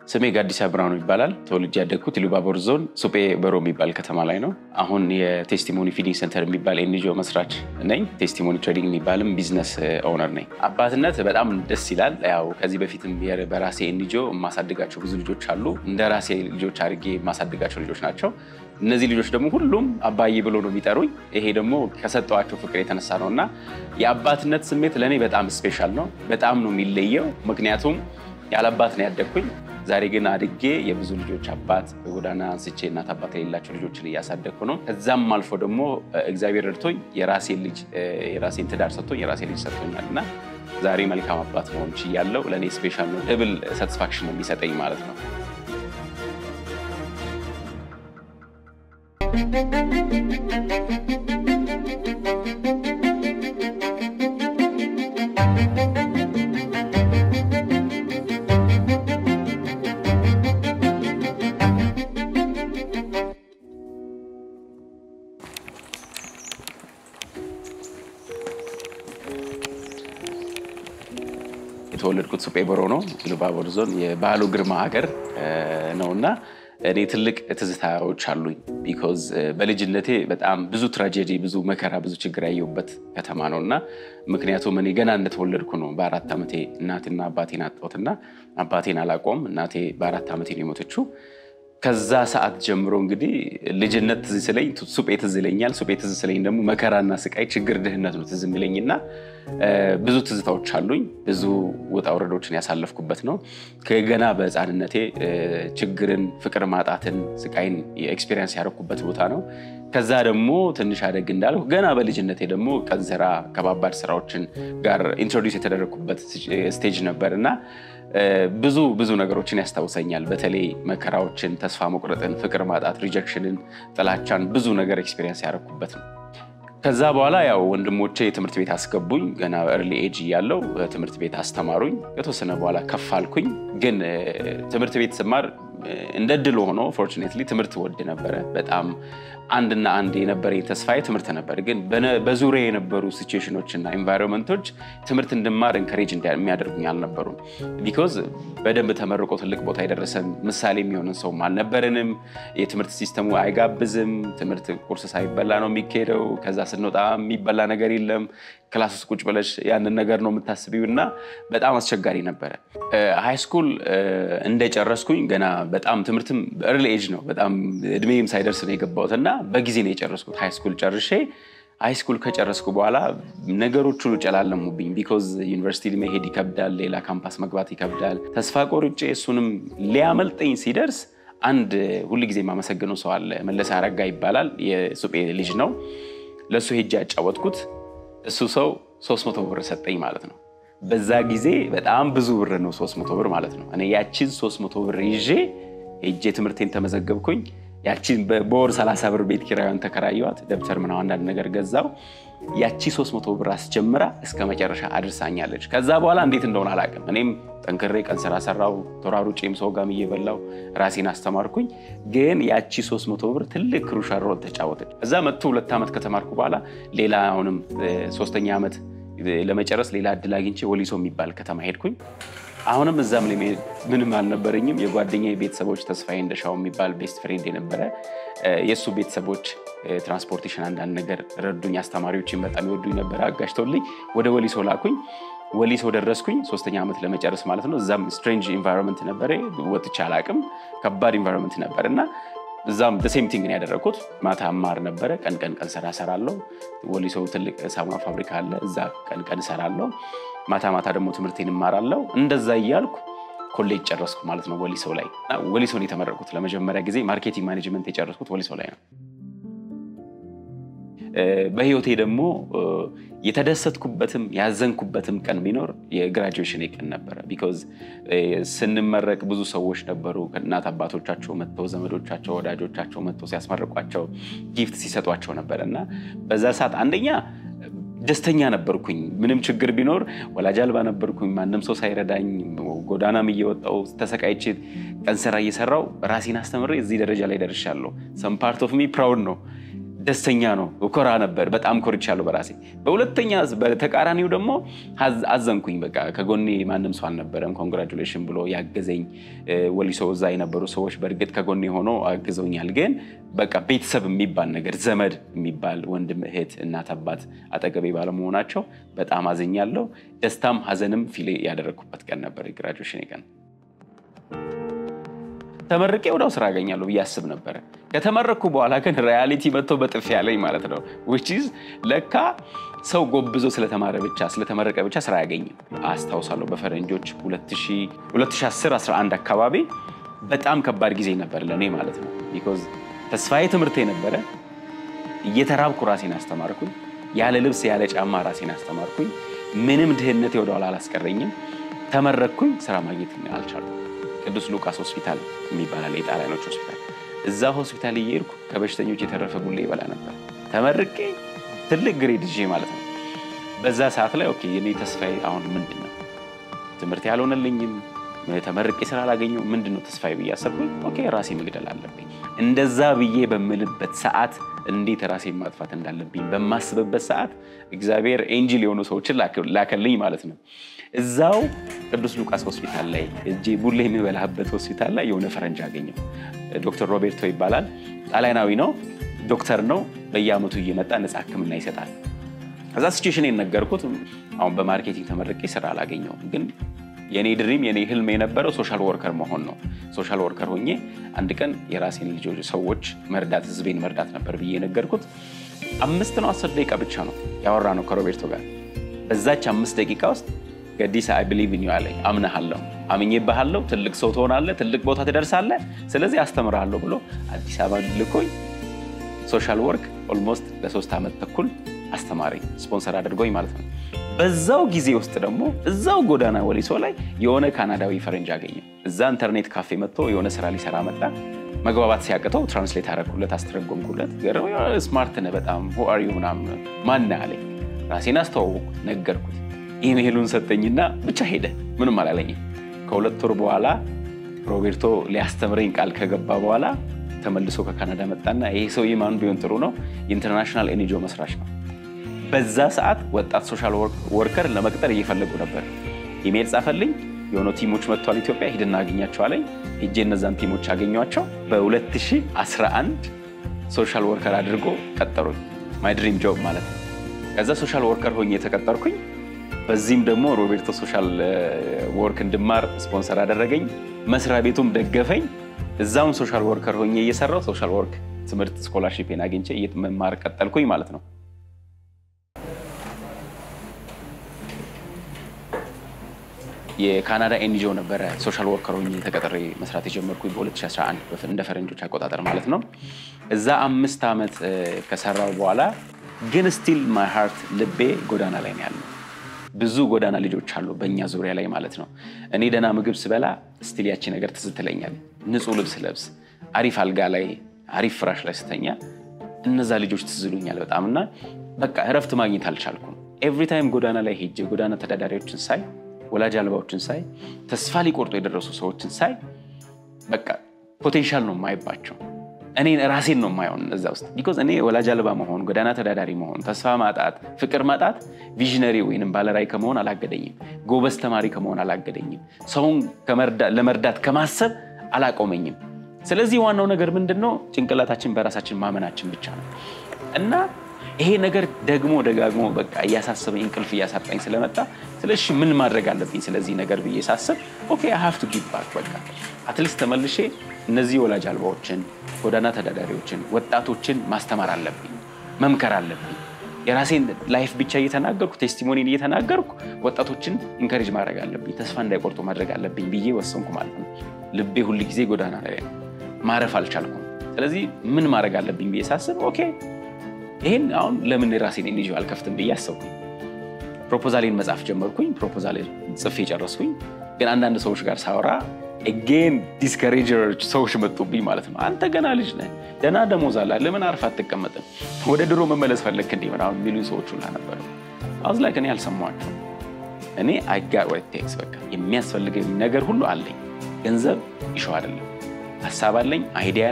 ስሜ ጋዲሳ ብርሃኑ ይባላል። ተወልጄ ያደግኩት ኢሉባቦር ዞን ሱጴ በሮ የሚባል ከተማ ላይ ነው። አሁን የቴስቲሞኒ ፊዲንግ ሴንተር የሚባል ኤንጂኦ መስራች ነኝ። ቴስቲሞኒ ትሬዲንግ የሚባልም ቢዝነስ ኦነር ነኝ። አባትነት በጣም ደስ ይላል። ያው ከዚህ በፊትም በራሴ ኤንጂኦ የማሳድጋቸው ብዙ ልጆች አሉ። እንደ ራሴ ልጆች አድርጌ የማሳድጋቸው ልጆች ናቸው። እነዚህ ልጆች ደግሞ ሁሉም አባዬ ብሎ ነው የሚጠሩኝ። ይሄ ደግሞ ከሰጠዋቸው ፍቅር የተነሳ ነው እና የአባትነት ስሜት ለእኔ በጣም ስፔሻል ነው። በጣም ነው የሚለየው። ምክንያቱም ያለ አባት ነው ያደግኩኝ። ዛሬ ግን አድጌ የብዙ ልጆች አባት በጎዳና አንስቼ እናት አባት የሌላቸው ልጆችን እያሳደግኩ ነው። ከዛም አልፎ ደግሞ እግዚአብሔር ረድቶኝ የራሴን ልጅ የራሴን ትዳር ሰጥቶኝ የራሴን ልጅ ሰጥቶኛል እና ዛሬ መልካም አባት መሆን ችያለሁ። ለእኔ ስፔሻል ነው። ድብል ሳቲስፋክሽን ነው የሚሰጠኝ ማለት ነው። የተወለድኩት ሱጴ በሮ ነው። ኢሉባቦር ዞን የባህሉ ግርማ ሀገር ነው እና እኔ ትልቅ ትዝታዎች አሉኝ። ቢኮዝ በልጅነቴ በጣም ብዙ ትራጀዲ፣ ብዙ መከራ፣ ብዙ ችግር ያየሁበት ከተማ ነው እና ምክንያቱም እኔ ገና እንደተወለድኩ ነው በአራት ዓመቴ እናትና አባቴን አጣሁትና አባቴን አላቆም እናቴ በአራት ዓመቴ ነው የሞተችው። ከዛ ሰዓት ጀምሮ እንግዲህ ልጅነት ትዝ ስለኝ ሱጴ ትዝ ይለኛል። ሱጴ ትዝ ስለኝ ደግሞ መከራና ስቃይ፣ ችግር፣ ድህነት ነው ትዝ የሚለኝና ብዙ ትዝታዎች አሉኝ። ብዙ ውጣ ውረዶችን ያሳለፍኩበት ነው። ከገና በሕፃንነቴ ችግርን፣ ፍቅር ማጣትን፣ ስቃይን ኤክስፔሪንስ ያደረኩበት ቦታ ነው። ከዛ ደግሞ ትንሽ አደግ እንዳልኩ ገና በልጅነቴ ደግሞ ቀን ስራ፣ ከባባድ ስራዎችን ጋር ኢንትሮዲውስ የተደረግኩበት ስቴጅ ነበር እና ብዙ ብዙ ነገሮችን ያስታውሰኛል። በተለይ መከራዎችን፣ ተስፋ መቁረጥን፣ ፍቅር ማጣት፣ ሪጀክሽንን፣ ጥላቻን ብዙ ነገር ኤክስፔሪንስ ያደረኩበት ነው። ከዛ በኋላ ያው ወንድሞቼ ትምህርት ቤት አስገቡኝ። ገና እርሊ ኤጅ እያለው ትምህርት ቤት አስተማሩኝ። ከተወሰነ በኋላ ከፍ አልኩኝ። ግን ትምህርት ቤት ስማር እንደ ድል ሆኖ ፎርቹኔትሊ ትምህርት ወድ ነበረ በጣም አንድና አንድ የነበረኝ ተስፋዬ ትምህርት ነበር። ግን በዙሪያ የነበሩ ሲቹዌሽኖች እና ኤንቫይሮንመንቶች ትምህርት እንድማር እንከሬጅ የሚያደርጉኝ አልነበሩም። ቢኮዝ በደንብ ተመርቆ ትልቅ ቦታ የደረሰ ምሳሌ የሚሆንን ሰውም አልነበረንም። የትምህርት ሲስተሙ አይጋብዝም። ትምህርት ቁርስ ሳይበላ ነው የሚካሄደው። ከዛ ስንወጣ የሚበላ ነገር የለም። ክላስ ውስጥ ቁጭ ብለሽ ያንን ነገር ነው የምታስቢው እና በጣም አስቸጋሪ ነበረ። ሃይ ስኩል እንደጨረስኩኝ ገና በጣም ትምህርትም በእርሊ ኤጅ ነው በጣም እድሜም ሳይደርስ ነው የገባሁት እና በጊዜ ነው የጨረስኩት። ሃይ ስኩል ጨርሼ ሃይ ስኩል ከጨረስኩ በኋላ ነገሮች ሁሉ ጨላለሙብኝ። ቢኮዝ ዩኒቨርሲቲ መሄድ ይከብዳል፣ ሌላ ካምፓስ መግባት ይከብዳል። ተስፋ ቆርጬ እሱንም ሊያመልጠኝ ሲደርስ አንድ ሁል ጊዜ የማመሰግነው ሰው አለ። መለሰ አረጋ ይባላል። የሱጴ ልጅ ነው። ለእሱ ሄጄ ያጫወትኩት እሱ ሰው 300 ብር ሰጠኝ ማለት ነው። በዛ ጊዜ በጣም ብዙ ብር ነው 300 ብር ማለት ነው። እኔ ያቺን 300 ብር ይዤ ሄጄ ትምህርቴን ተመዘገብኩኝ። ያቺን በወር 30 ብር ቤት ኪራዩን ተከራየዋት። ደብተር ምናምን አንዳንድ ነገር ገዛው። ያቺ 300 ብር አስጀምራ እስከ መጨረሻ አድርሳኛለች። ከዛ በኋላ እንዴት እንደሆነ አላውቅም። እኔም ጠንክሬ ቀን ስራ ሰራው፣ ተሯሩጬም ሰው ጋርም እየበላው ራሴን አስተማርኩኝ። ግን ያቺ 300 ብር ትልቅ ክሩሻል ሮል ተጫወተች። እዛ መጥቶ ሁለት ዓመት ከተማርኩ በኋላ ሌላ አሁንም ሶስተኛ ዓመት ለመጨረስ ሌላ እድል አግኝቼ ወሊሶ የሚባል ከተማ ሄድኩኝ። አሁንም እዛም ላይ ምንም አልነበረኝም። የጓደኛ ቤተሰቦች ተስፋዬ እንደሻው የሚባል ቤስት ፍሬንድ የነበረ የእሱ ቤተሰቦች ትራንስፖርቴሽን አንዳንድ ነገር ረዱኝ። አስተማሪዎችን በጣም ይወዱኝ ነበረ። አጋጅተውልኝ ወደ ወሊሶ ላኩኝ። ወሊሶ ደረስኩኝ። ሶስተኛ ዓመት ለመጨረስ ማለት ነው። እዛም ስትሬንጅ ኢንቫይሮንመንት ነበረ። ወጥቼ አላቅም። ከባድ ኢንቫይሮንመንት ነበር እና እዛም ሴም ቲንግ ነው ያደረግኩት። ማታ ማር ነበረ። ቀን ቀን ቀን ስራ እሰራለሁ። ወሊሶ ትልቅ ሳሙና ፋብሪካ አለ። እዛ ቀን ቀን እሰራለሁ። ማታ ማታ ደግሞ ትምህርቴን እማራለሁ። እንደዛ እያልኩ ኮሌጅ ጨረስኩ ማለት ነው ወሊሶ ላይ። ወሊሶ ነው የተመረቁት። ለመጀመሪያ ጊዜ ማርኬቲንግ ማኔጅመንት የጨረስኩት ወሊሶ ላይ ነው። በህይወቴ ደግሞ የተደሰትኩበትም ያዘንኩበትም ቀን ቢኖር የግራጁዌሽን ቀን ነበረ። ቢኮዝ ስንመረቅ ብዙ ሰዎች ነበሩ። እናት አባቶቻቸው መጥተው፣ ዘመዶቻቸው፣ ወዳጆቻቸው መጥተው ሲያስመርቋቸው ጊፍት ሲሰጧቸው ነበር እና በዛ ሰዓት አንደኛ ደስተኛ ነበርኩኝ። ምንም ችግር ቢኖር ወላጅ አልባ ነበርኩኝ። ማንም ሰው ሳይረዳኝ ጎዳናም እየወጣው ተሰቃይቼ ቀን ስራ እየሰራው ራሴን አስተምሬ እዚህ ደረጃ ላይ ደርሻለሁ። ሰም ፓርት ኦፍ ሚ ፕራውድ ነው። ደስተኛ ነው፣ እኮራ ነበር። በጣም ኮርቻለሁ በራሴ። በሁለተኛ በተቃራኒው ደግሞ አዘንኩኝ። በቃ ከጎኔ ማንም ሰው አልነበረም። ኮንግራጁሌሽን ብሎ ያገዘኝ ወሊሶ እዛ የነበሩ ሰዎች በእርግጥ ከጎኔ ሆኖ አግዘውኛል። ግን በቃ ቤተሰብ የሚባል ነገር ዘመድ የሚባል ወንድም፣ እህት፣ እናት፣ አባት አጠገቤ ባለመሆናቸው በጣም አዝኛለሁ። ደስታም ሀዘንም ፊሌ ያደረግኩበት ቀን ነበር የግራጁዌሽን ቀን። ተመርቄ ወዲያው ስራ አገኛለሁ ብዬ አስብ ነበረ። ከተመረቅኩ በኋላ ግን ሪያሊቲ መጥቶ በጥፊ ያለኝ ማለት ነው። ዊች ኢዝ ለካ ሰው ጎብዞ ስለተማረ ብቻ ስለተመረቀ ብቻ ስራ አያገኝም። አስታውሳለሁ በፈረንጆች 2010/11 አካባቢ በጣም ከባድ ጊዜ ነበር ለእኔ ማለት ነው። ቢኮዝ ተስፋዬ ትምህርት ነበረ። እየተራብኩ ራሴን አስተማርኩኝ። ያለ ልብስ ያለ ጫማ ራሴን አስተማርኩኝ። ምንም ድህነቴ ወደኋላ አላስቀረኝም። ተመረቅኩኝ። ስራ ማግኘት አልቻልኩም። ቅዱስ ሉቃስ ሆስፒታል የሚባላል የጣሊያኖች ሆስፒታል። እዛ ሆስፒታል እየሄድኩ ከበሽተኞች የተረፈ ቡሌ ይበላ ነበር። ተመርቄ ትልቅ ግሬድ ይዤ ማለት ነው። በዛ ሰዓት ላይ ኦኬ የኔ ተስፋዬ አሁን ምንድን ነው? ትምህርት ያልሆነልኝም ተመርቄ ስራ አላገኘሁ ምንድን ነው ተስፋዬ ብዬ አሰብኩኝ። ኦኬ ራሴ መግደል አለብኝ። እንደዛ ብዬ በምልበት ሰዓት እንዴት ራሴን ማጥፋት እንዳለብኝ በማስብበት ሰዓት እግዚአብሔር ኤንጅል የሆኑ ሰዎችን ላከልኝ ማለት ነው። እዛው ቅዱስ ሉቃስ ሆስፒታል ላይ እጄ ቡሌ የሚበላበት ሆስፒታል ላይ የሆነ ፈረንጅ አገኘው። ዶክተር ሮቤርቶ ይባላል። ጣሊያናዊ ነው፣ ዶክተር ነው። በየአመቱ እየመጣ ነፃ ሕክምና ይሰጣል። ከዛ ሲቹዌሽን የነገርኩት አሁን በማርኬቲንግ ተመርቄ ስራ አላገኘውም፣ ግን የኔ ድሪም የኔ ህልም የነበረው ሶሻል ወርከር መሆን ነው። ሶሻል ወርከር ሆኜ አንድ ቀን የራሴን ልጆች ሰዎች መርዳት ህዝቤን መርዳት ነበር ብዬ የነገርኩት። አምስት ነው አስር ደቂቃ ብቻ ነው ያወራ ነው ከሮቤርቶ ጋር። በዛች አምስት ደቂቃ ውስጥ ገዲሳ አይ ብሊቭ ኢን ዩ አለኝ። አምነሃለሁ፣ አምኜብሃለሁ፣ ትልቅ ሰው ትሆናለህ፣ ትልቅ ቦታ ትደርሳለህ፣ ስለዚህ አስተምርሃለሁ ብሎ አዲስ አበባ ልኮኝ ሶሻል ወርክ ኦልሞስት ለሶስት ዓመት ተኩል አስተማረኝ፣ ስፖንሰር አድርጎኝ ማለት ነው። በዛው ጊዜ ውስጥ ደግሞ እዛው ጎዳና ወሊሶ ላይ የሆነ ካናዳዊ ፈረንጅ አገኘው። እዛ ኢንተርኔት ካፌ መጥቶ የሆነ ስራ ሊሰራ መጣ። መግባባት ሲያቅተው ትራንስሌት አደረግኩለት፣ አስተረጎምኩለት። ስማርት ነህ በጣም ሁ አር ዩ ምናምን ማነህ አለኝ። ራሴን አስተዋወቅኩ፣ ነገርኩት። ኢሜይሉን ሰጠኝና ብቻ ሄደ። ምንም አላለኝም። ከሁለት ወር በኋላ ሮቤርቶ ሊያስተምረኝ ቃል ከገባ በኋላ ተመልሶ ከካናዳ መጣና ይሄ ሰውዬ ማን ቢሆን ጥሩ ነው? የኢንተርናሽናል ኤንጂኦ መስራች ነው። በዛ ሰዓት ወጣት ሶሻል ወርከር ለመቅጠር እየፈለጉ ነበር። ኢሜይል ጻፈልኝ። የሆኑ ቲሞች መጥቷል ኢትዮጵያ፣ ሂድና አገኛቸው አለኝ። ሄጄ እነዛን ቲሞች አገኟቸው። በ2011 ሶሻል ወርከር አድርጎ ቀጠሩኝ። ማይ ድሪም ጆብ ማለት ነው። ከዛ ሶሻል ወርከር ሆኜ የተቀጠርኩኝ። በዚህም ደግሞ ሮቤርቶ ሶሻል ወርክ እንድማር ስፖንሰር አደረገኝ። መስሪያ ቤቱም ደገፈኝ። እዛውን ሶሻል ወርከር ሆኜ እየሰራው ሶሻል ወርክ ትምህርት ስኮላርሺፕን አግኝቼ መማር ቀጠልኩኝ ማለት ነው። የካናዳ ኤንጂኦ ነበረ ሶሻል ወርከር ሆኜ ተቀጥሬ መስራት የጀመርኩኝ በ2011 እንደ ፈረንጆች አቆጣጠር ማለት ነው። እዛ አምስት ዓመት ከሰራው በኋላ ግን ስቲል ማይ ሃርት ልቤ ጎዳና ላይ ነው ያለው። ብዙ ጎዳና ልጆች አሉ በእኛ ዙሪያ ላይ ማለት ነው። እኔ ደህና ምግብ ስበላ ስቲል ያቺ ነገር ትዝ ትለኛል። ንጹህ ልብስ ለብስ፣ አሪፍ አልጋ ላይ አሪፍ ፍራሽ ላይ ስተኛ እነዛ ልጆች ትዝሉኛል በጣም እና በቃ እረፍት ማግኘት አልቻልኩም። ኤቭሪ ታይም ጎዳና ላይ ሄጄ ጎዳና ተዳዳሪዎችን ሳይ፣ ወላጅ አልባዎችን ሳይ፣ ተስፋ ሊቆርጡ የደረሱ ሰዎችን ሳይ በቃ ፖቴንሻል ነው የማይባቸው እኔ ራሴን ነው የማየውን እዛ ውስጥ ቢኮዝ እኔ ወላጅ አልባ መሆን፣ ጎዳና ተዳዳሪ መሆን፣ ተስፋ ማጣት፣ ፍቅር ማጣት ቪዥነሪ ወይም ባለራዕይ ከመሆን አላገደኝም። ጎበዝ ተማሪ ከመሆን አላገደኝም። ሰውን ለመርዳት ከማሰብ አላቆመኝም። ስለዚህ ዋናው ነገር ምንድን ነው? ጭንቅላታችን በራሳችን ማመናችን ብቻ ነው እና ይሄ ነገር ደግሞ ደጋግሞ በቃ እያሳሰበኝ እንቅልፍ እያሳጣኝ ስለመጣ ስለሺ ምን ማድረግ አለብኝ ስለዚህ ነገር ብዬ ሳስብ ኦኬ አይ ሃቭ ቱ ጊቭ ባክ በቃ አትሊስት ተመልሼ እነዚህ ወላጅ አልባዎችን፣ ጎዳና ተዳዳሪዎችን፣ ወጣቶችን ማስተማር አለብኝ፣ መምከር አለብኝ። የራሴን ላይፍ ብቻ እየተናገርኩ ቴስቲሞኒን እየተናገርኩ ወጣቶችን ኢንከሬጅ ማድረግ አለብኝ፣ ተስፋ እንዳይቆርጡ ማድረግ አለብኝ ብዬ ወሰንኩ ማለት ነው። ልቤ ሁል ጊዜ ጎዳና ላይ ነው፣ ማረፍ አልቻልኩም። ስለዚህ ምን ማድረግ አለብኝ ብዬ ሳስብ ኦኬ ይህን አሁን ለምን የራሴን ኤንጂኦ አልከፍትም ብዬ አሰብኩኝ። ፕሮፖዛሌን መጻፍ ጀመርኩኝ። ፕሮፖዛሌ ጽፌ ጨረስኩኝ። ግን አንዳንድ ሰዎች ጋር ሳወራ ኤጌን ዲስከሬጀሮች ሰዎች መጡብኝ ማለት ነው። አንተ ገና ልጅ ነህ፣ ደህና ደሞዝ አለ፣ ለምን አርፍ አትቀመጥም? ወደ ድሮ መመለስ ፈለግክ እንዲህ ምናምን የሚሉኝ ሰዎች ሁላ ነበሩ። አውዝ ላይ እኔ አልሰማኋቸው። እኔ አይጋ ቴክስ በቃ የሚያስፈልገኝ ነገር ሁሉ አለኝ። ገንዘብ ይሸው አይደለም። ሀሳብ አለኝ፣ አይዲያ አለኝ፣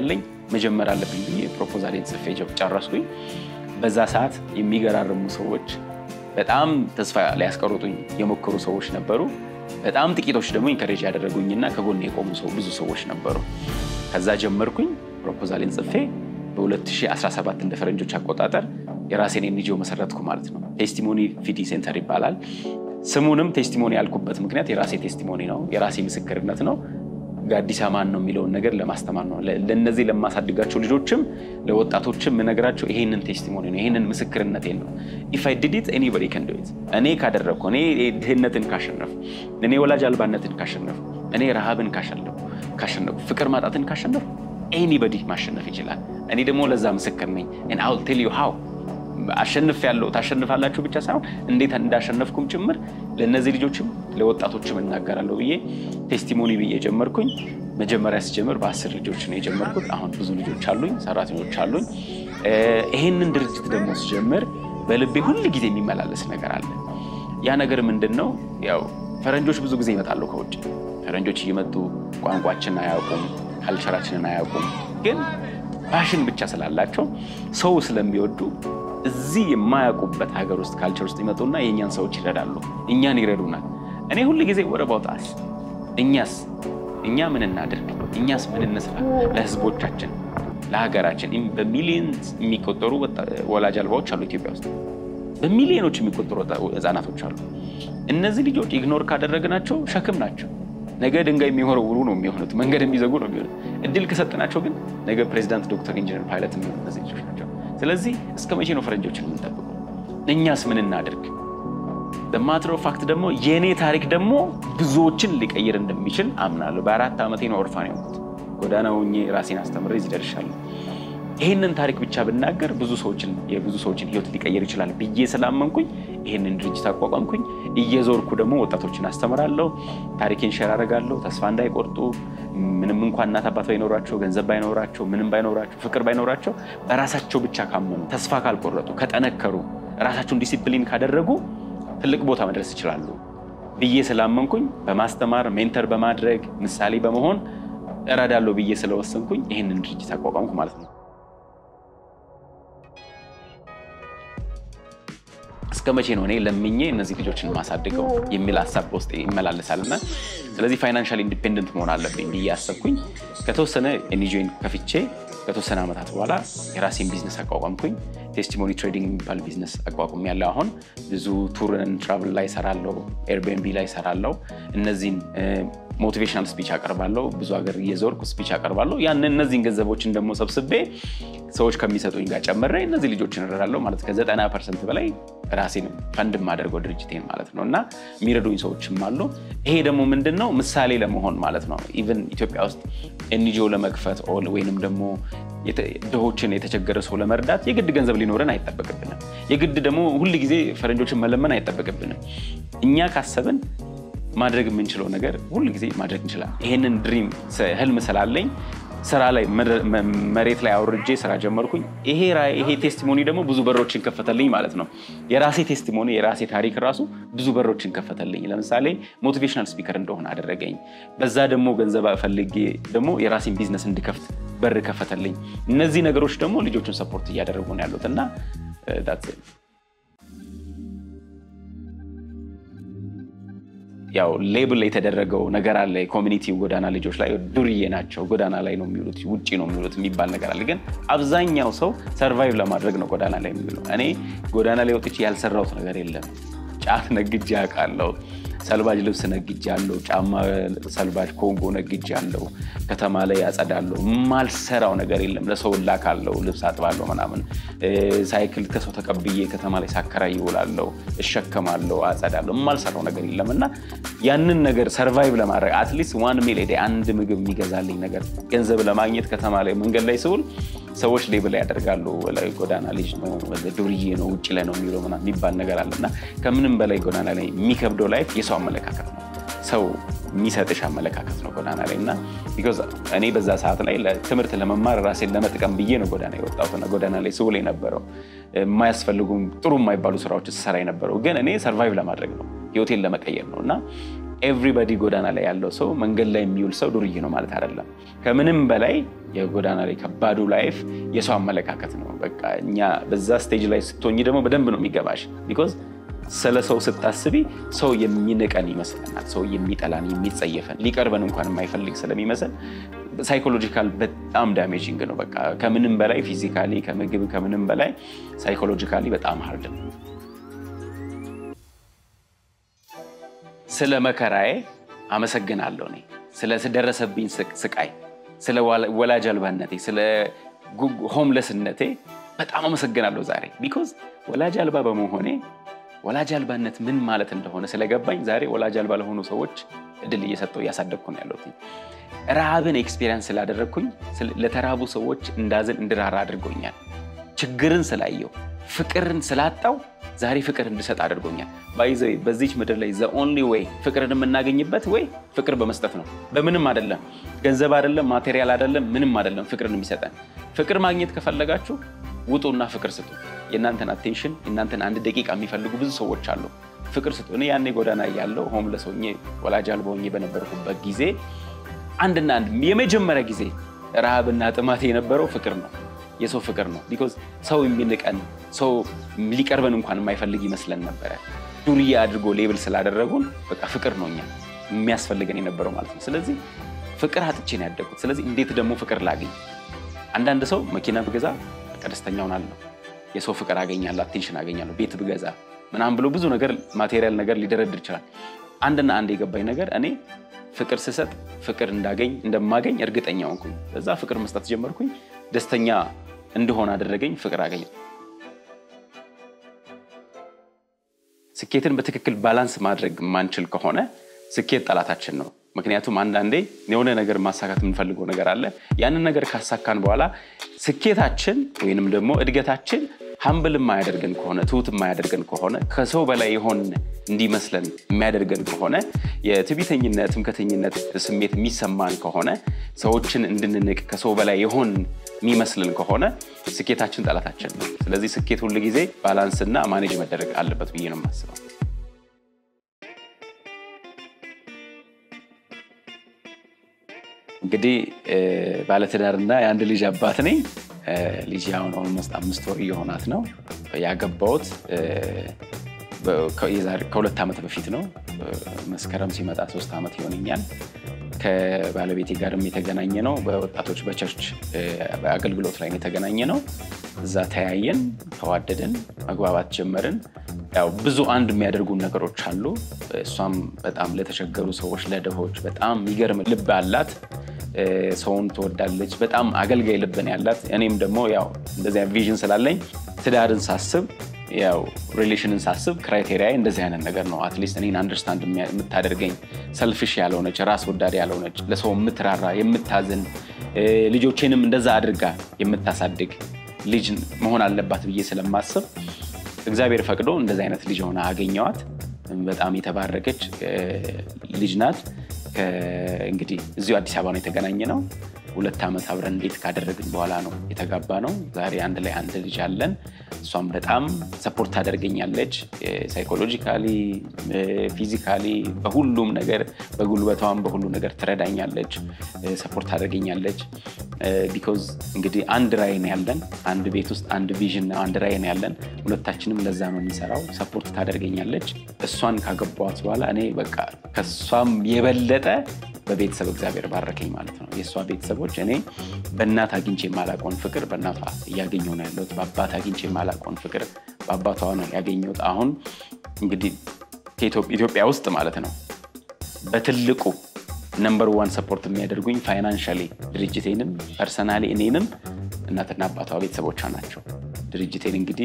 መጀመር አለብኝ ብዬ ፕሮፖዛሌን ጽፌ ጨረስኩኝ። በዛ ሰዓት የሚገራርሙ ሰዎች፣ በጣም ተስፋ ሊያስቀሩጡኝ የሞከሩ ሰዎች ነበሩ። በጣም ጥቂቶች ደግሞ ኢንከሬጅ ያደረጉኝና ከጎን የቆሙ ሰው ብዙ ሰዎች ነበሩ። ከዛ ጀመርኩኝ ፕሮፖዛሌን ጽፌ በ2017 እንደ ፈረንጆች አቆጣጠር የራሴን ኤንጂኦ መሰረትኩ ማለት ነው። ቴስቲሞኒ ፊዲ ሴንተር ይባላል። ስሙንም ቴስቲሞኒ ያልኩበት ምክንያት የራሴ ቴስቲሞኒ ነው፣ የራሴ ምስክርነት ነው። ጋዲሳ ማን ነው የሚለውን ነገር ለማስተማር ነው። ለእነዚህ ለማሳድጋቸው ልጆችም ለወጣቶችም የምነግራቸው ይሄንን ቴስቲሞኒ ነው፣ ይሄንን ምስክርነቴን ነው። ኢፍ አይ ዲድ ኢት ኤኒቦዲ ካን ዱ ኢት። እኔ ካደረግኩ፣ እኔ ድህነትን ካሸነፉ፣ እኔ ወላጅ አልባነትን ካሸነፉ፣ እኔ ረሃብን ካሸነፉ ካሸነፉ፣ ፍቅር ማጣትን ካሸነፉ ኤኒበዲ ማሸነፍ ይችላል። እኔ ደግሞ ለዛ ምስክር ነኝ። አይ ዊል ቴል ዩ ሃው አሸንፍ ያለው ታሸንፋላችሁ ብቻ ሳይሆን እንዴት እንዳሸነፍኩም ጭምር ለእነዚህ ልጆችም ለወጣቶችም እናገራለሁ ብዬ ቴስቲሞኒ ብዬ ጀመርኩኝ። መጀመሪያ ስጀምር በአስር ልጆች ነው የጀመርኩት። አሁን ብዙ ልጆች አሉኝ፣ ሰራተኞች አሉኝ። ይሄንን ድርጅት ደግሞ ስጀምር በልቤ ሁል ጊዜ የሚመላለስ ነገር አለ። ያ ነገር ምንድን ነው? ያው ፈረንጆች ብዙ ጊዜ ይመጣሉ ከውጭ ፈረንጆች እየመጡ ቋንቋችን አያውቁም፣ ካልቸራችንን አያውቁም። ግን ፓሽን ብቻ ስላላቸው ሰው ስለሚወዱ እዚህ የማያውቁበት ሀገር ውስጥ ካልቸር ውስጥ ይመጡና የእኛን ሰዎች ይረዳሉ፣ እኛን ይረዱናል። እኔ ሁል ጊዜ ወደ ባውጣስ እኛስ እኛ ምን እናድርግ፣ እኛስ ምን እንስራ ለህዝቦቻችን፣ ለሀገራችን። በሚሊዮን የሚቆጠሩ ወላጅ አልባዎች አሉ ኢትዮጵያ ውስጥ፣ በሚሊዮኖች የሚቆጠሩ ህፃናቶች አሉ። እነዚህ ልጆች ኢግኖር ካደረግናቸው ሸክም ናቸው። ነገ ድንጋይ የሚወረውሩ ነው የሚሆኑት፣ መንገድ የሚዘጉ ነው የሚሆኑት። እድል ከሰጥናቸው ግን ነገ ፕሬዚዳንት፣ ዶክተር፣ ኢንጂነር፣ ፓይለት የሚሆኑ እነዚህ ልጆች ናቸው። ስለዚህ እስከ መቼ ነው ፈረንጆችን የምንጠብቀው? እኛስ ምን እናድርግ? በማትሮ ፋክት ደግሞ የእኔ ታሪክ ደግሞ ብዙዎችን ሊቀይር እንደሚችል አምናለሁ። በአራት ዓመቴ ነው ኦርፋን የሆንኩት። ጎዳና ሆኜ ራሴን አስተምሬ እዚህ ደርሻለሁ። ይህንን ታሪክ ብቻ ብናገር ብዙ ሰዎችን የብዙ ሰዎችን ህይወት ሊቀይር ይችላል ብዬ ስላመንኩኝ ይህንን ድርጅት አቋቋምኩኝ። እየዞርኩ ደግሞ ወጣቶችን አስተምራለሁ፣ ታሪኬን ሸር አደርጋለሁ። ተስፋ እንዳይቆርጡ ምንም እንኳን እናት አባት ባይኖራቸው፣ ገንዘብ ባይኖራቸው፣ ምንም ባይኖራቸው፣ ፍቅር ባይኖራቸው በራሳቸው ብቻ ካመኑ፣ ተስፋ ካልቆረጡ፣ ከጠነከሩ፣ ራሳቸውን ዲሲፕሊን ካደረጉ ትልቅ ቦታ መድረስ ይችላሉ ብዬ ስላመንኩኝ በማስተማር ሜንተር በማድረግ ምሳሌ በመሆን እረዳለሁ ብዬ ስለወሰንኩኝ ይህንን ድርጅት አቋቋምኩ ማለት ነው። እስከ መቼ ነው እኔ ለምኜ እነዚህ ልጆችን ማሳድገው የሚል ሀሳብ በውስጥ ይመላለሳልና ስለዚህ ፋይናንሻል ኢንዲፔንደንት መሆን አለብኝ ብዬ አሰብኩኝ። ከተወሰነ ኤንጂኦን ከፍቼ ከተወሰነ ዓመታት በኋላ የራሴን ቢዝነስ አቋቋምኩኝ። ቴስቲሞኒ ትሬዲንግ የሚባል ቢዝነስ አቋቁም ያለው አሁን ብዙ ቱርን ትራቭል ላይ ሰራለው፣ ኤርቢኤንቢ ላይ ሰራለው። እነዚህን ሞቲቬሽናል ስፒች አቀርባለሁ። ብዙ ሀገር እየዞርኩ ስፒች አቀርባለሁ። ያን እነዚህን ገንዘቦችን ደግሞ ሰብስቤ ሰዎች ከሚሰጡኝ ጋር ጨምሬ እነዚህ ልጆችን እረዳለሁ ማለት ከዘጠና ፐርሰንት በላይ ራሴን ፈንድ የማደርገው ድርጅቴን ማለት ነው እና የሚረዱኝ ሰዎችም አሉ። ይሄ ደግሞ ምንድን ነው ምሳሌ ለመሆን ማለት ነው። ኢቨን ኢትዮጵያ ውስጥ ኤንጂኦ ለመክፈት ወይንም ደግሞ ድሆችን የተቸገረ ሰው ለመርዳት የግድ ገንዘብ ሊኖረን አይጠበቅብንም። የግድ ደግሞ ሁል ጊዜ ፈረንጆችን መለመን አይጠበቅብንም። እኛ ካሰብን ማድረግ የምንችለው ነገር ሁል ጊዜ ማድረግ እንችላለን። ይሄንን ድሪም ህልም ስላለኝ ስራ ላይ መሬት ላይ አውርጄ ስራ ጀመርኩኝ። ይሄ ቴስቲሞኒ ደግሞ ብዙ በሮችን ከፈተልኝ ማለት ነው። የራሴ ቴስቲሞኒ የራሴ ታሪክ ራሱ ብዙ በሮችን ከፈተልኝ። ለምሳሌ ሞቲቬሽናል ስፒከር እንደሆነ አደረገኝ። በዛ ደግሞ ገንዘብ ፈልጌ ደግሞ የራሴን ቢዝነስ እንድከፍት በር ከፈተልኝ። እነዚህ ነገሮች ደግሞ ልጆቹን ሰፖርት እያደረጉ ነው ያሉት እና ያው ሌብል የተደረገው ነገር አለ። የኮሚኒቲ ጎዳና ልጆች ላይ ዱርዬ ናቸው፣ ጎዳና ላይ ነው የሚውሉት፣ ውጭ ነው የሚውሉት የሚባል ነገር አለ። ግን አብዛኛው ሰው ሰርቫይቭ ለማድረግ ነው ጎዳና ላይ የሚውለው። እኔ ጎዳና ላይ ወጥቼ ያልሰራሁት ነገር የለም። ጫት ነግጄ አውቃለሁ። ሰልባጅ ልብስ ነግጄ አለው። ጫማ ሰልባጅ ኮንጎ ነግጄ አለው። ከተማ ላይ ያጸዳለሁ። የማልሰራው ነገር የለም። ለሰው ላካለው፣ ልብስ አጥባለሁ ምናምን። ሳይክል ከሰው ተቀብዬ ከተማ ላይ ሳከራይ ይውላለሁ፣ እሸከማለሁ፣ አጸዳለሁ። የማልሰራው ነገር የለም እና ያንን ነገር ሰርቫይቭ ለማድረግ አትሊስት ዋን ሚል አንድ ምግብ የሚገዛልኝ ነገር ገንዘብ ለማግኘት ከተማ ላይ መንገድ ላይ ስውል ሰዎች ሌብል ያደርጋሉ። ጎዳና ልጅ ነው፣ ዱርዬ ነው፣ ውጭ ላይ ነው የሚውለው ምናምን የሚባል ነገር አለ እና ከምንም በላይ ጎዳና ላይ የሚከብደው ላይፍ የሰው አመለካከት ነው። ሰው የሚሰጥሽ አመለካከት ነው ጎዳና ላይ እና ቢኮዝ እኔ በዛ ሰዓት ላይ ትምህርት ለመማር ራሴን ለመጥቀም ብዬ ነው ጎዳና የወጣሁትና ጎዳና ላይ ስውል የነበረው የማያስፈልጉም ጥሩ የማይባሉ ስራዎች ስሰራ የነበረው ግን እኔ ሰርቫይቭ ለማድረግ ነው ህይወቴን ለመቀየር ነው እና ኤቭሪባዲ ጎዳና ላይ ያለው ሰው መንገድ ላይ የሚውል ሰው ዱርዬ ነው ማለት አይደለም። ከምንም በላይ የጎዳና ላይ ከባዱ ላይፍ የሰው አመለካከት ነው። በቃ እኛ በዛ ስቴጅ ላይ ስትሆኝ ደግሞ በደንብ ነው የሚገባሽ። ቢኮዝ ስለ ሰው ስታስቢ ሰው የሚንቀን ይመስለናል። ሰው የሚጠላን የሚጸየፈን፣ ሊቀርበን እንኳን የማይፈልግ ስለሚመስል ሳይኮሎጂካል በጣም ዳሜጂንግ ነው። በቃ ከምንም በላይ ፊዚካሊ፣ ከምግብ ከምንም በላይ ሳይኮሎጂካሊ በጣም ሀርድ ነው። ስለ መከራዬ አመሰግናለሁ። እኔ ስለደረሰብኝ ስቃይ፣ ስለ ወላጅ አልባነቴ፣ ስለ ሆምለስነቴ በጣም አመሰግናለሁ ዛሬ ቢኮዝ ወላጅ አልባ በመሆኔ ወላጅ አልባነት ምን ማለት እንደሆነ ስለገባኝ ዛሬ ወላጅ አልባ ለሆኑ ሰዎች እድል እየሰጠው እያሳደግኩ ነው ያለሁት። ረሃብን ኤክስፔሪንስ ስላደረግኩኝ ለተራቡ ሰዎች እንዳዝን እንድራራ አድርጎኛል። ችግርን ስላየው ፍቅርን ስላጣው ዛሬ ፍቅር እንድሰጥ አድርጎኛል። ባይዘ በዚች ምድር ላይ ዘ ኦንሊ ዌይ ፍቅርን የምናገኝበት ወይ ፍቅር በመስጠት ነው። በምንም አይደለም፣ ገንዘብ አይደለም፣ ማቴሪያል አይደለም፣ ምንም አይደለም። ፍቅርን የሚሰጠን ፍቅር ማግኘት ከፈለጋችሁ ውጡና ፍቅር ስጡ። የእናንተን አቴንሽን የእናንተን አንድ ደቂቃ የሚፈልጉ ብዙ ሰዎች አሉ። ፍቅር ስጡ። እኔ ያኔ ጎዳና ያለው ሆምለስ ሆኜ ወላጅ አልባ ሆኜ በነበርኩበት ጊዜ አንድና አንድ የመጀመሪያ ጊዜ ረሃብና ጥማቴ የነበረው ፍቅር ነው፣ የሰው ፍቅር ነው። ቢኮዝ ሰው የሚንቀን ሰው ሊቀርበን እንኳን የማይፈልግ ይመስለን ነበረ። ዱርዬ አድርጎ ሌብል ስላደረጉን በቃ ፍቅር ነው እኛ የሚያስፈልገን የነበረው ማለት ነው። ስለዚህ ፍቅር አጥቼ ነው ያደግኩት። ስለዚህ እንዴት ደግሞ ፍቅር ላገኝ? አንዳንድ ሰው መኪና ብገዛ ደስተኛ ሆናለሁ፣ የሰው ፍቅር አገኛለሁ፣ አቴንሽን አገኛለሁ፣ ቤት ብገዛ ምናምን ብሎ ብዙ ነገር ማቴሪያል ነገር ሊደረድር ይችላል። አንድና አንድ የገባኝ ነገር እኔ ፍቅር ስሰጥ ፍቅር እንዳገኝ እንደማገኝ እርግጠኛ ሆንኩኝ። በዛ ፍቅር መስጠት ጀመርኩኝ። ደስተኛ እንደሆነ አደረገኝ። ፍቅር አገኘ። ስኬትን በትክክል ባላንስ ማድረግ የማንችል ከሆነ ስኬት ጠላታችን ነው። ምክንያቱም አንዳንዴ የሆነ ነገር ማሳካት የምንፈልገው ነገር አለ። ያንን ነገር ካሳካን በኋላ ስኬታችን ወይንም ደግሞ እድገታችን ሀምብል የማያደርገን ከሆነ ትሁት የማያደርገን ከሆነ ከሰው በላይ የሆን እንዲመስለን የሚያደርገን ከሆነ የትዕቢተኝነት፣ ትምክህተኝነት ስሜት የሚሰማን ከሆነ ሰዎችን እንድንንቅ ከሰው በላይ የሆን የሚመስልን ከሆነ ስኬታችን ጠላታችን ነው። ስለዚህ ስኬት ሁል ጊዜ ባላንስና ማኔጅ መደረግ አለበት ብዬ ነው የማስበው። እንግዲህ ባለትዳርና የአንድ ልጅ አባት ነኝ። ልጅ አሁን ኦልሞስት አምስት ወር እየሆናት ነው። ያገባሁት ከሁለት ዓመት በፊት ነው። መስከረም ሲመጣ ሶስት ዓመት ይሆነኛል። ከባለቤቴ ጋርም የተገናኘ ነው በወጣቶች በቸርች አገልግሎት ላይ የተገናኘ ነው። እዛ ተያየን፣ ተዋደድን፣ መግባባት ጀመርን። ያው ብዙ አንድ የሚያደርጉን ነገሮች አሉ። እሷም በጣም ለተቸገሩ ሰዎች፣ ለድሆች በጣም የሚገርም ልብ አላት። ሰውን ትወዳለች። በጣም አገልጋይ ልብን ያላት። እኔም ደግሞ ያው እንደዚያ ቪዥን ስላለኝ ትዳርን ሳስብ ያው ሪሌሽንን ሳስብ ክራይቴሪያ እንደዚህ አይነት ነገር ነው። አትሊስት እኔን አንደርስታንድ የምታደርገኝ ሰልፊሽ ያልሆነች ራስ ወዳድ ያልሆነች ለሰው የምትራራ የምታዝን ልጆቼንም እንደዛ አድርጋ የምታሳድግ ልጅ መሆን አለባት ብዬ ስለማስብ እግዚአብሔር ፈቅዶ እንደዚህ አይነት ልጅ ሆና አገኘዋት። በጣም የተባረከች ልጅ ናት። እንግዲህ እዚሁ አዲስ አበባ ነው የተገናኘ ነው። ሁለት ዓመት አብረን እንዴት ካደረግን በኋላ ነው የተጋባ ነው። ዛሬ አንድ ላይ አንድ ልጅ አለን። እሷም በጣም ሰፖርት ታደርገኛለች፣ ሳይኮሎጂካሊ፣ ፊዚካሊ፣ በሁሉም ነገር በጉልበቷም በሁሉ ነገር ትረዳኛለች፣ ሰፖርት ታደርገኛለች። ቢኮዝ እንግዲህ አንድ ራዕይ ነው ያለን፣ አንድ ቤት ውስጥ አንድ ቪዥን ነው፣ አንድ ራዕይ ነው ያለን። ሁለታችንም ለዛ ነው የሚሰራው። ሰፖርት ታደርገኛለች። እሷን ካገባኋት በኋላ እኔ በቃ ከእሷም የበለጠ በቤተሰብ እግዚአብሔር ባረከኝ ማለት ነው። የእሷ ቤተሰቦች እኔ በእናት አግኝቼ የማላውቀውን ፍቅር በእናቷ እያገኘሁ ነው ያለሁት። በአባት አግኝቼ የማላውቀውን ፍቅር በአባቷ ነው ያገኘሁት። አሁን እንግዲህ ኢትዮጵያ ውስጥ ማለት ነው በትልቁ ነምበር ዋን ሰፖርት የሚያደርጉኝ ፋይናንሻሊ ድርጅቴንም ፐርሰናሊ እኔንም እናትና አባቷ ቤተሰቦቿ ናቸው። ድርጅቴን እንግዲህ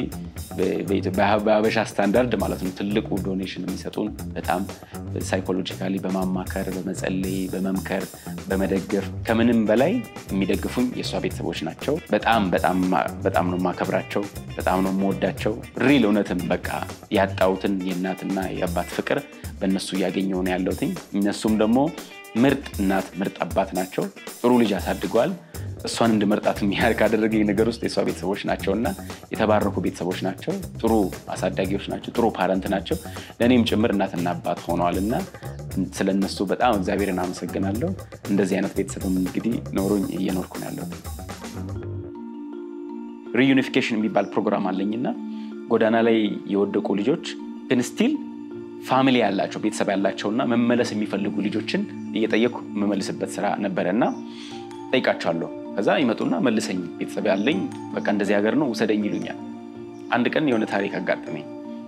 በሀበሻ ስታንዳርድ ማለት ነው ትልቁ ዶኔሽን የሚሰጡን በጣም ሳይኮሎጂካሊ በማማከር በመጸለይ በመምከር በመደገፍ ከምንም በላይ የሚደግፉኝ የእሷ ቤተሰቦች ናቸው። በጣም በጣም ነው የማከብራቸው፣ በጣም ነው የምወዳቸው። ሪል እውነትም በቃ ያጣሁትን የእናትና የአባት ፍቅር በእነሱ እያገኘሁ ነው ያለሁትኝ። እነሱም ደግሞ ምርጥ እናት ምርጥ አባት ናቸው። ጥሩ ልጅ አሳድገዋል። እሷን እንድመርጣት የሚያህል ካደረገኝ ነገር ውስጥ የእሷ ቤተሰቦች ናቸው እና የተባረኩ ቤተሰቦች ናቸው። ጥሩ አሳዳጊዎች ናቸው። ጥሩ ፓረንት ናቸው። ለእኔም ጭምር እናትና አባት ሆነዋል እና ስለነሱ በጣም እግዚአብሔርን አመሰግናለሁ። እንደዚህ አይነት ቤተሰብም እንግዲህ ኖሮኝ እየኖርኩ ነው ያለሁት። ሪዩኒፊኬሽን የሚባል ፕሮግራም አለኝና ጎዳና ላይ የወደቁ ልጆች ግን ስቲል ፋሚሊ ያላቸው ቤተሰብ ያላቸውና መመለስ የሚፈልጉ ልጆችን እየጠየኩ የምመልስበት ስራ ነበረ እና ጠይቃቸዋለሁ። ከዛ ይመጡና መልሰኝ ቤተሰብ ያለኝ በቃ እንደዚህ ሀገር ነው ውሰደኝ ይሉኛል። አንድ ቀን የሆነ ታሪክ አጋጠመኝ።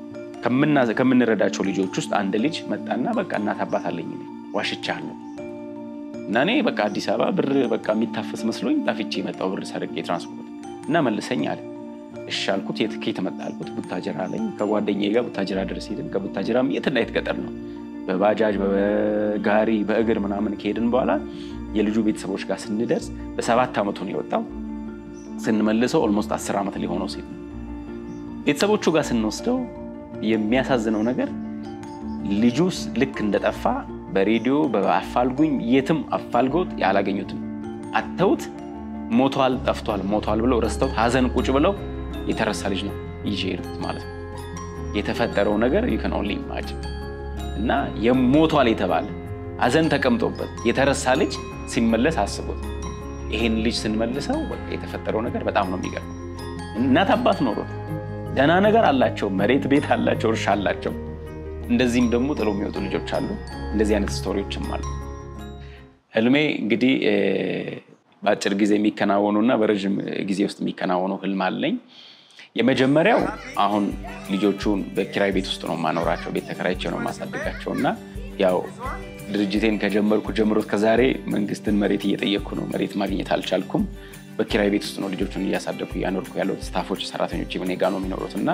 ከምንረዳቸው ልጆች ውስጥ አንድ ልጅ መጣና በቃ እናት አባት አለኝ ዋሽቻለሁ እና እኔ በቃ አዲስ አበባ ብር በቃ የሚታፈስ መስሎኝ ጠፍቼ የመጣው ብር ሰርቄ ትራንስፖርት እና መልሰኝ አለ። እሺ አልኩት። የት ከየት መጣ አልኩት። ቡታጀራ አለኝ። ከጓደኛዬ ጋር ቡታጀራ ድረስ ሄድን። ከቡታጀራ የትና የት ገጠር ነው በባጃጅ በጋሪ በእግር ምናምን ከሄድን በኋላ የልጁ ቤተሰቦች ጋር ስንደርስ በሰባት ዓመቱ ነው የወጣው። ስንመልሰው ኦልሞስት አስር ዓመት ሊሆነው ሴት ነው። ቤተሰቦቹ ጋር ስንወስደው የሚያሳዝነው ነገር ልጁ ልክ እንደጠፋ በሬዲዮ በአፋልጉኝ የትም አፋልገውት ያላገኙትም አተውት ሞቷል፣ ጠፍቷል፣ ሞቷል ብለው ረስተውት ሀዘን ቁጭ ብለው የተረሳ ልጅ ነው ይዤ ሄድኩት ማለት ነው። የተፈጠረው ነገር ዩከን ኦንሊ ኢማጂን እና የሞቷል የተባለ ሀዘን ተቀምጦበት የተረሳ ልጅ ሲመለስ አስቦት ይሄን ልጅ ስንመልሰው የተፈጠረው ነገር በጣም ነው የሚገርም። እናት አባት ኖሮት ደህና ነገር አላቸው፣ መሬት ቤት አላቸው፣ እርሻ አላቸው። እንደዚህም ደግሞ ጥሎ የሚወጡ ልጆች አሉ። እንደዚህ አይነት ስቶሪዎችም አሉ። ህልሜ እንግዲህ በአጭር ጊዜ የሚከናወኑ እና በረዥም ጊዜ ውስጥ የሚከናወኑ ህልም አለኝ። የመጀመሪያው አሁን ልጆቹን በኪራይ ቤት ውስጥ ነው የማኖራቸው፣ ቤት ተከራይቼ ነው የማሳድጋቸው እና ያው ድርጅቴን ከጀመርኩ ጀምሮ ከዛሬ መንግስትን መሬት እየጠየቅኩ ነው። መሬት ማግኘት አልቻልኩም። በኪራይ ቤት ውስጥ ነው ልጆቹን እያሳደግኩ እያኖርኩ ያለሁት። ስታፎች፣ ሰራተኞች እኔ ጋ ነው የሚኖሩት እና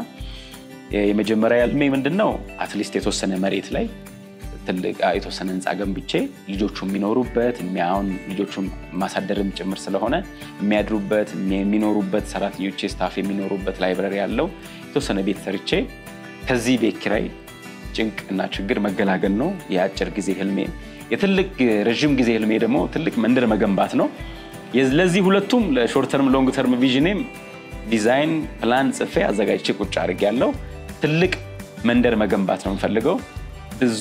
የመጀመሪያ ህልሜ ምንድን ነው አትሊስት የተወሰነ መሬት ላይ ትልቅ የተወሰነ ህንፃ ገንብቼ ልጆቹ የሚኖሩበት አሁን ልጆቹን ማሳደርም ጭምር ስለሆነ የሚያድሩበት የሚኖሩበት ሰራተኞቼ ስታፍ የሚኖሩበት ላይብረሪ ያለው የተወሰነ ቤት ሰርቼ ከዚህ ቤት ኪራይ ጭንቅ እና ችግር መገላገል ነው የአጭር ጊዜ ህልሜ። የትልቅ ረዥም ጊዜ ህልሜ ደግሞ ትልቅ መንደር መገንባት ነው። ለዚህ ሁለቱም ለሾርት ተርም ሎንግ ተርም ቪዥኔም ዲዛይን ፕላን ጽፌ አዘጋጅቼ ቁጭ አድርጌያለሁ። ትልቅ መንደር መገንባት ነው የምፈልገው። ብዙ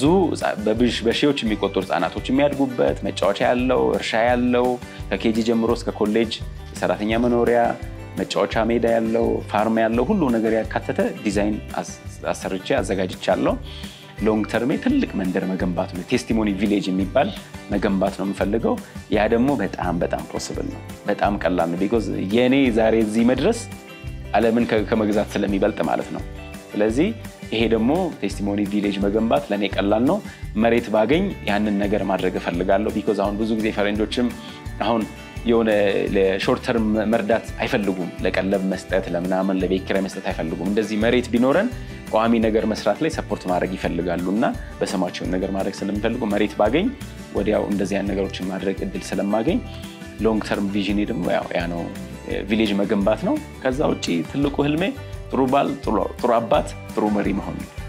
በሺዎች የሚቆጠሩ ህጻናቶች የሚያድጉበት መጫወቻ ያለው እርሻ ያለው ከኬጂ ጀምሮ እስከ ኮሌጅ የሰራተኛ መኖሪያ መጫወቻ ሜዳ ያለው ፋርም ያለው ሁሉ ነገር ያካተተ ዲዛይን አሰርቼ አዘጋጅቻለሁ። ሎንግ ተርሜ ትልቅ መንደር መገንባት ነው። ቴስቲሞኒ ቪሌጅ የሚባል መገንባት ነው የምፈልገው። ያ ደግሞ በጣም በጣም ፖስብል ነው። በጣም ቀላል ነው። ቢኮዝ የእኔ ዛሬ እዚህ መድረስ ዓለምን ከመግዛት ስለሚበልጥ ማለት ነው። ስለዚህ ይሄ ደግሞ ቴስቲሞኒ ቪሌጅ መገንባት ለእኔ ቀላል ነው። መሬት ባገኝ ያንን ነገር ማድረግ እፈልጋለሁ። ቢኮዝ አሁን ብዙ ጊዜ ፈረንጆችም አሁን የሆነ ለሾርት ተርም መርዳት አይፈልጉም። ለቀለብ መስጠት፣ ለምናምን ለቤት ኪራይ መስጠት አይፈልጉም። እንደዚህ መሬት ቢኖረን ቋሚ ነገር መስራት ላይ ሰፖርት ማድረግ ይፈልጋሉ እና በስማቸውን ነገር ማድረግ ስለሚፈልጉ መሬት ባገኝ ወዲያው እንደዚህ አይነት ነገሮችን ማድረግ እድል ስለማገኝ ሎንግ ተርም ቪዥኔ ደግሞ ያ ነው፣ ቪሌጅ መገንባት ነው። ከዛ ውጭ ትልቁ ህልሜ ጥሩ ባል፣ ጥሩ አባት፣ ጥሩ መሪ መሆን ነው።